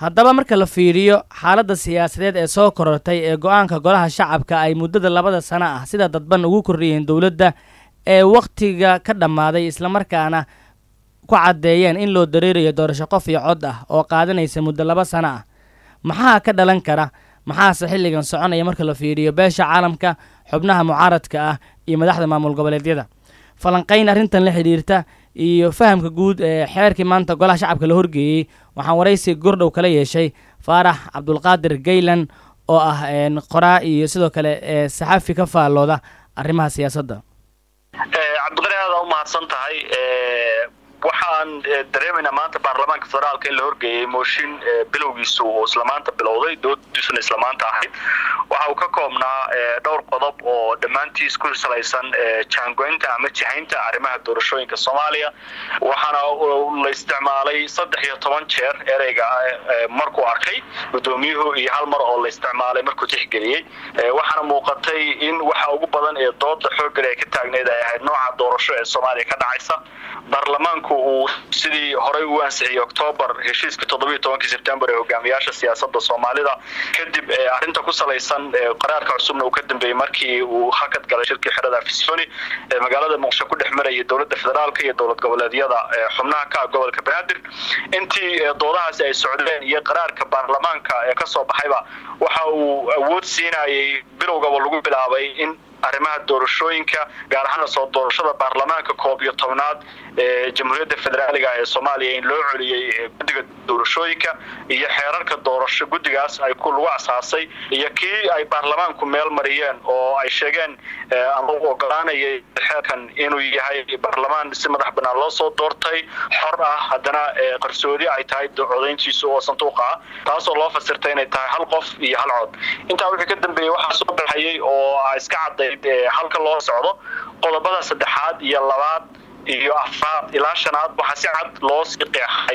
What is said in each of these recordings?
haddaba marka la fiiriyo xaaladda siyaasadeed ee soo korortay ee go-aanka golaha shacabka ay muddada labada sano ah sida dadban ugu kordhiyeen dowladda ee wakhtiga ka dhammaaday islamarkaana ku caddeeyeen in loo dareerayo doorasho qof iyo cod ah oo qaadanaysa muddo laba sano ah maxaa ka dhalan kara maxaase xilligan soconaya marka la fiiriyo beesha caalamka xubnaha mucaaradka ah iyo madaxda maamul goboleedyada falanqayn arrintan la xidhiirta iyo fahamka guud ee xeerkii maanta golaha shacabka la horgeeyey waxaan waraysi gordhow kala yeeshay faarax cabdulqaadir gaylan oo ah qoraa iyo sidoo kale saxafi ka faallooda arrimaha siyaasadda cabdiqani aada u mahadsan tahay waxaan dareemaynaa maanta baarlamaanka federaalka in la horgeeyey mooshin bilowgiisu uu islamaanta bilowday doodiisuna islamaanta ahayd waxa uu ka koobnaa dhowr qodob oo dhammaantiis ku salaysan jaangoynta ama jihaynta arrimaha doorashooyinka soomaaliya waxaana la isticmaalay saddex iyo toban jeer ereyga markuu arkay guddoomiyuhu iyo hal mar oo la isticmaalay markuu tixgeliyey waxaana muuqatay in waxa ugu badan ee dooda xooggan ee ka taagneyd ay ahayd nooca doorasho ee soomaaliya ka dhacaysa baarlamaanku uu sidii horey u ansixiyey octoobar heshiiska toddobiyo tobankii sebtembar ee hogaamiyaasha siyaasada soomaalida kadib arrinta ku salaysan qaraarka cusubna uu ka dambeeyey markii uu hakad galay shirkii xerada afisoni ee magaalada muqdisho ku dhex marayay dowladda federaalka iyo dowlad goboleedyada xubnaha ka ah gobolka banaadir intii doodahaasi ay socdeen iyo qaraarka baarlamaanka ee kasoo baxayba waxa uu awood siinayay bilowgaba lagu bilaabay in arrimaha doorashooyinka gaar ahaan soo doorashada baarlamaanka koob iyo tobnaad ee jamhuuriyadda federaaliga ee soomaaliya in loo celiyey guddiga doorashooyinka iyo xeerarka doorasho guddigaas ay ku lagu asaasay iyo kii ay baarlamaanku meel mariyeen oo ay sheegeen ama u ogolaanayay xeerkan inuu yahay baarlamaan si madax banaan loo soo doortay xor ah haddana qarsoodi ay tahay codayntiisu oo sanduuqa ah taasoo loo fasirtay inay tahay hal qof iyo hal cod intaa wixii ka dambeeyey waxaa soo baxayay oo iska caddayd halka loo socdo qodobada saddexaad iyo labaad iyo afraad ilaa shanaad waxaa si cad loo sii qeexay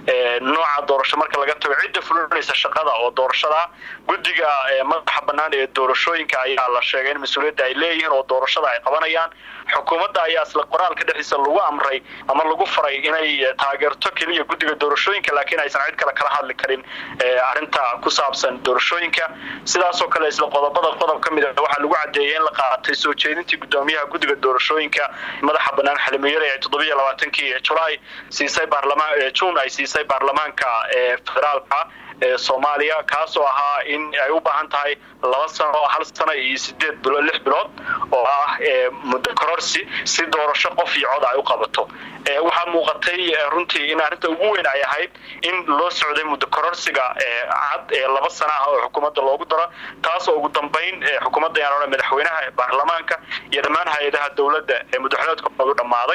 nooca doorasho marka laga tago cidda fulinaysa shaqada oo doorashada guddiga madaxa bannaan ee doorashooyinka ayaa la sheegay in mas-uuliyadda ay leeyihiin oo doorashada ay qabanayaan xukuumadda ayaa isla qoraalka dhexdiisa lagu amray ama lagu faray inay taageerto keliya guddiga doorashooyinka laakiin aysan cid kale kala hadli karin arrinta ku saabsan doorashooyinka sidaasoo kale isla qodobada qodob ka mid a waxaa lagu caddeeyay in la qaatay soo jeedintii guddoomiyaha guddiga doorashooyinka madaxa bannaan xalimiyada ee toddobiyo labaatankii julaay siisay baarlamaan juun ay siisay baarlamaanka federaalka ee soomaaliya kaasoo ahaa in ay u baahan tahay laba sano hal sano iyo sideed bilood lix bilood oo ah muddo kororsi si doorasho qof iyo cod ay u qabato waxaa muuqatay runtii in arrinta ugu weyn ay ahayd in loo socday muddo kororsiga cad ee laba sana ah oo xukuumadda loogu daro taasoo ugu dambayn xukuumadda yaan odhan madaxweynaha baarlamaanka iyo dhammaan hay-adaha dowladda ee muddaxuleedkoodu dhammaaday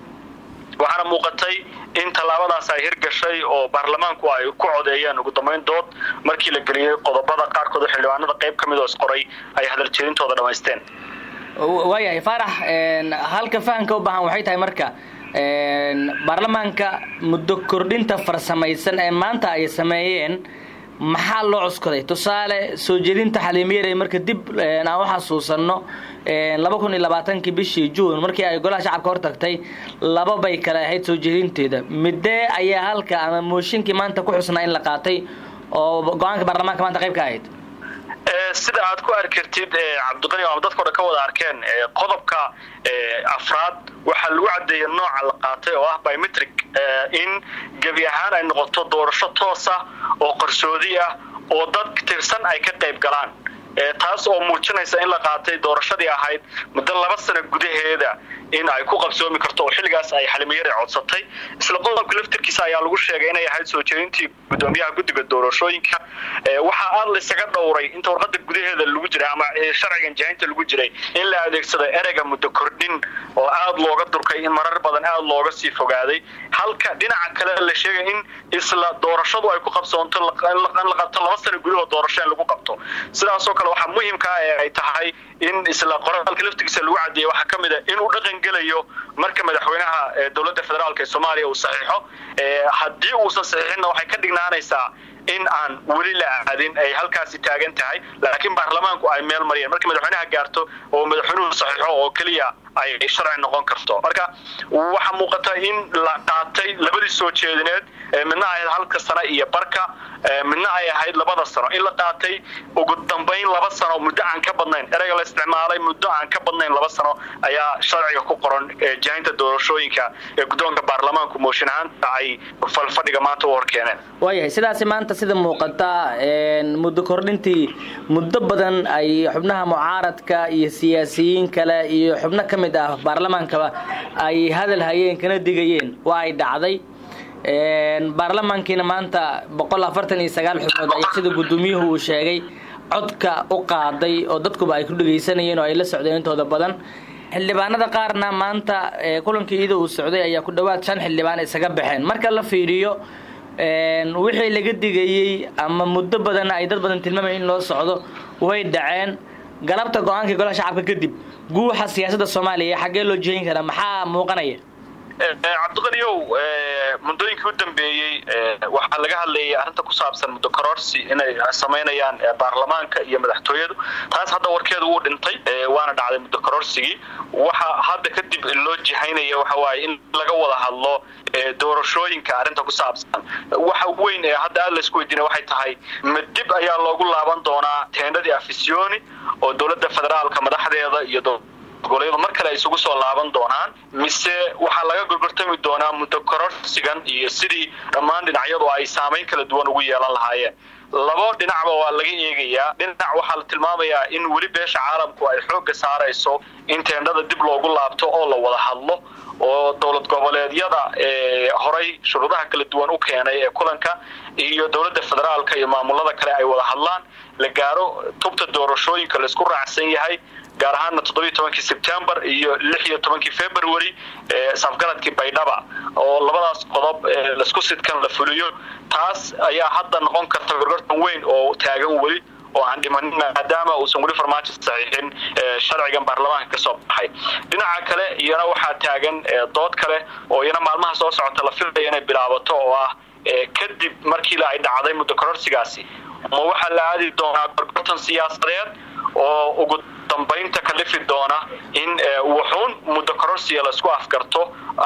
waxaana muuqatay in tallaabadaas ay hirgashay oo baarlamaanku ay ku codeeyeen ugu dambayn dood markii la geliyey qodobada qaarkood oo xildhibaanada qayb ka mid oo isqoray ay hadaljeedintooda dhammaysteen waayahay faarax halka fahamka u baahan waxay tahay marka baarlamaanka muddo kordhinta farsamaysan ee maanta ay sameeyeen maxaa loo cuskaday tusaale soo jeedinta xaliimiyare marka dib aan u xasuusanno laba kun iyo labaatankii bishii juun markii ay golaha shacabka hor tagtay laba bay kale ahayd soo jeedinteeda midee ayaa halka ama mooshinkii maanta ku xusnaa in la qaatay oo go-aanka baarlamaanka maanta qayb ka ahayd sida aad ku arki kartid cabdiqani ama dadka odhan ka wada arkeen qodobka afraad waxaa lagu caddeeyay nooca la qaatay oo ah biometric in gebi ahaan ay noqoto doorasho toos ah oo qarsoodi ah oo dad tirsan ay ka qayb galaan taas oo muujinaysa in la qaatay doorashadii ahayd muddo laba sano gudaheeda in ay ku qabsoomi karto oo xilligaas ay xalimiyare codsatay isla qodobka laftirkiisa ayaa lagu sheegay inay ahayd soo jeedintii gudoomiyaha guddiga doorashooyinka waxaa aad laysaga dhowray inta warqada gudaheeda lagu jiray ama sharcigan jahinta lagu jiray in la adeegsado ereyga muddo kordhin oo aad looga durkay in marar badan aad looga sii fogaaday halka dhinaca kale la sheegay in isla doorashadu ay ku qabsoonto in la qabto laba sano gudahood doorasho in lagu qabto sidaasoo kale waxaa muhimka ee ay tahay in isla qoraalka laftigiisa lagu cadeeyey waxaa ka mid a inuu dhaqan gelayo marka madaxweynaha dowladda federaalk ee soomaaliya uu saxiixo haddii uusan saxiixinna waxay ka dhignaanaysaa in aan weli la aadin ay halkaasi taagan tahay laakiin baarlamaanku ay meel mariyeen marka madaxweynaha gaarto oo madaxweynuhu saxiixo oo keliya ay sharci noqon karto marka waxaa muuqata in la qaatay labadii soo jeedineed midna ay ahayd halka sano iyo barka midna ay ahayd labada sano in la qaatay ugu dambayn laba sano muddo aan ka badnayn ereyga la isticmaalay muddo aan ka badnayn laba sano ayaa sharciga ku qoran jahinta doorashooyinka ee guddoonka baarlamaanku mooshin ahaanta ay falfadhiga maanta u horkeeneen waayahay sidaasi maanta sida muuqata muddo kordhintii muddo badan ay xubnaha mucaaradka iyo siyaasiyiin kale iyo xubno ka mid ah baarlamaankaba ay hadal hayeen kana digayeen waa ay dhacday baarlamaankiina maanta boqol afartan iyo sagaal xubnood ayaa sida guddoomiyuhu uu sheegay codka u qaaday oo dadkuba ay ku dhegaysanayeen oo ay la socdeen intooda badan xildhibaanada qaarna maanta kulankii iyada uu socday ayaa ku dhowaad shan xildhibaan isaga baxeen marka la fiiriyo wixii laga digayey ama muddo badan ay dad badan tilmaamaya in loo socdo way dhaceen galabta go-aankii golaha shacabka kadib guuxa siyaasadda soomaaliya xaggee loo jehin karaa maxaa muuqanaya cabdiqaniyow muddooyinkii u dambeeyey waxaa laga hadlayay arrinta ku saabsan muddo kororsi inay samaynayaan baarlamaanka iyo madaxtooyadu taas hadda warkeedu wuu dhintay waana dhacday muddo kororsigii waxa hadda kadib loo jihaynaya waxa waaye in laga wada hadlo doorashooyinka arrinta ku saabsan waxa weyn ee hadda aad laysku weydiinay waxay tahay ma dib ayaa loogu laaban doonaa teendadii afisioni oo dowladda federaalka madaxdeeda iyo goboleedu mar kale ay isugu soo laaban doonaan mise waxaa laga gorgortami doonaa muddo kororsigan iyo sidii dhammaan dhinacyadu ay saamayn kala duwan ugu yeelan lahaayeen labo dhinacba waa laga eegayaa dhinac waxaa la tilmaamayaa in weli beesha caalamku ay xoogga saarayso in teendhada dib loogu laabto oo la wada hadlo oo dowlad goboleedyada horay shuruudaha kala duwan u keenay ee kulanka iyo dowladda federaalka iyo maamulada kale ay wada hadlaan la gaaro tubta doorashooyinka laisku raacsan yahay gaar ahaana toddobiyo tobankii sebtembar iyo lix iyo tobankii february safgaradkii baydhaba oo labadaas qodob laisku sidkan la fuliyo taas ayaa hadda noqon karta gorgortan weyn oo taagan weli oo aan dhimanin maadaama uusan weli farmaajo saxiixin sharcigan baarlamaanka kasoo baxay dhinaca kale iyana waxaa taagan dood kale oo iyana maalmaha soo socota la filaya inay bilaabato oo ah kadib markii ay dhacday muddo kororsigaasi ma waxaa la aadi doonaa gorgortan siyaasadeed oo ugu dambaynta ka dhifi doona in wuxuun muddo kororsiya laisku afgarto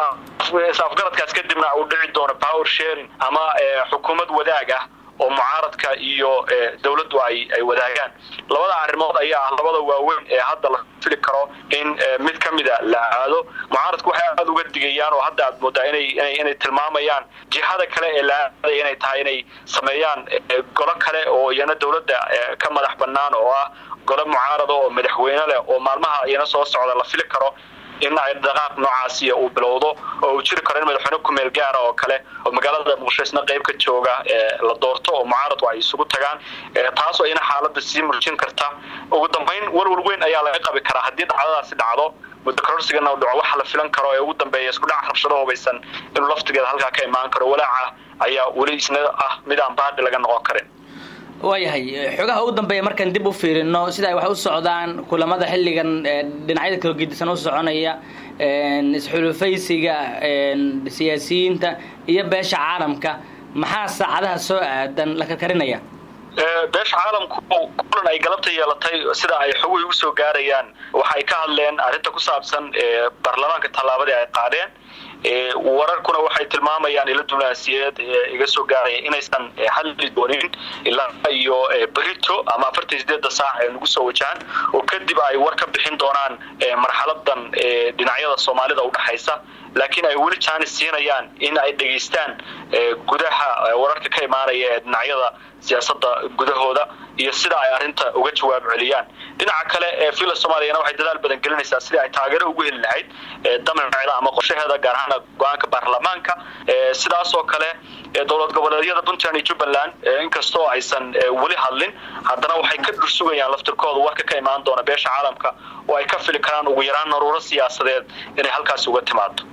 afgaradkaas kadibna uu dhici doono power sharing ama xukuumad wadaag ah oo mucaaradka iyo dowladdu ay ay wadaagaan labada arrimood ayaa ah labada waaweyn ee hadda la fili karo in mid ka mida la aado mucaaradku waxay aada uga digayaan oo hadda aad moodaa inay inay inay tilmaamayaan jihada kale ee la aadaya inay tahay inay sameeyaan golo kale oo iyana dowladda ka madax bannaan oo ah golo mucaarada oo madaxweyne leh oo maalmaha iyana soo socda la fili karo in ay dhaqaaq noocaasiya uu bilowdo oo uu jiri karo in madaxweyne kumeel gaara oo kale oo magaalada muqdisho isna qayb ka jooga la doorto oo mucaaradku ay isugu tagaan taasoo iyana xaaladda sii murjin karta ugu dambayn walwal weyn ayaa laga qabi karaa haddii dhacdadaasi dhacdo muddo kororsigana u dhaco waxa la filan karo ee ugu dambeeya isku dhac rabshado hubaysan inuu laftigeeda halkaa ka imaan karo walaaca ayaa weli isna ah mid aan baadhi laga noqon karin waayahay xogaha ugu dambeeya markaan dib u fiirino sida ay wax u socdaan kulamada xilligan dhinacyada kala gedisan u soconaya isxulufaysiga siyaasiyiinta iyo beesha caalamka maxaa saacadaha soo aadan la karkarinaya beesha caalamku kulan ay galabta yeelatay sida ay xoguhi usoo gaarayaan waxay ka hadleen arrinta ku saabsan baarlamaanka tallaabadii ay qaadeen wararkuna waxay tilmaamayaan ila diblomaasiyeed iga soo gaaraya inaysan hadli doonin ilaa iyo berito ama afartan sideedda saac ee nagu soo wajahan oo kadib ay war ka bixin doonaan marxaladan dhinacyada soomaalida udhexaysa laakiin ay weli jaanis siinayaan in ay dhegaystaan gudaha wararka ka imaanaya ee dhinacyada siyaasadda gudahooda iyo sida ay arrinta uga jawaab celiyaan dhinaca kale ee villa soomaaliyana waxay dadaal badan gelinaysaa sidii ay taageero ugu heli lahayd damaceeda ama qorshaheeda gaar ahaan go-aanka baarlamaanka sidaasoo kale dowlad goboleedyada puntland iyo jubbaland inkastoo aysan weli hadlin haddana waxay ka dhursugayaan laftirkooda warka ka imaan doona beesha caalamka oo ay ka fili karaan ugu yaraan naruuro siyaasadeed inay halkaasi uga timaado